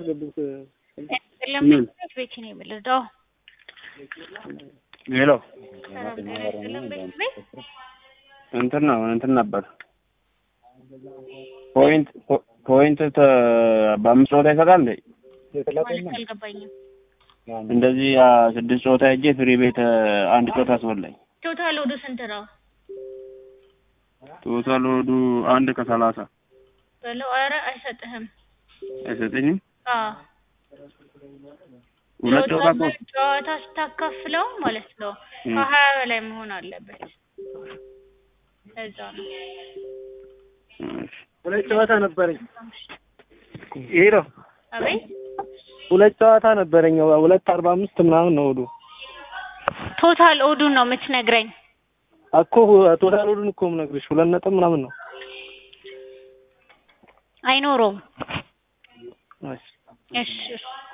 አስገቡት። ለምን ቤት ነው የምልህ? ሄሎ ሰላም ጤና ይስጥልን ቤት ቤት እንትን ነው እንትን ነበር ፖይንት ፖይንት ተ- በአምስት ጨዋታ ይሰጣል እንዴ? ማለት አልገባኝም። እንደዚህ አ፣ ስድስት ጨዋታ ሄጄ ፍሪ ቤት አ፣ አንድ ጨዋታ አስበላኝ። ቶታል ወደ ስንት ነው ቶታል ወዱ አንድ ከሰላሳ በለው? ኧረ አይሰጥህም። አይሰጠኝም። አዎ ሁለት ጨዋታ እኮ ጨዋታ ጨዋታ ስታካፍለው ማለት ነው እም። ከሀያ በላይ መሆን አለበት። እዛ ነው እሺ። ሁለት ጨዋታ ነበረኝ። ሄሎ አቤት ሁለት ጨዋታ ነበረኝ። ሁለት አርባ አምስት ምናምን ነው ወዱ ቶታል ኦዱን ነው የምትነግረኝ? እኮ ቶታል ወዱን እኮ የምነግርሽ ሁለት ነጥብ ምናምን ነው። አይኖረውም። እሺ እሺ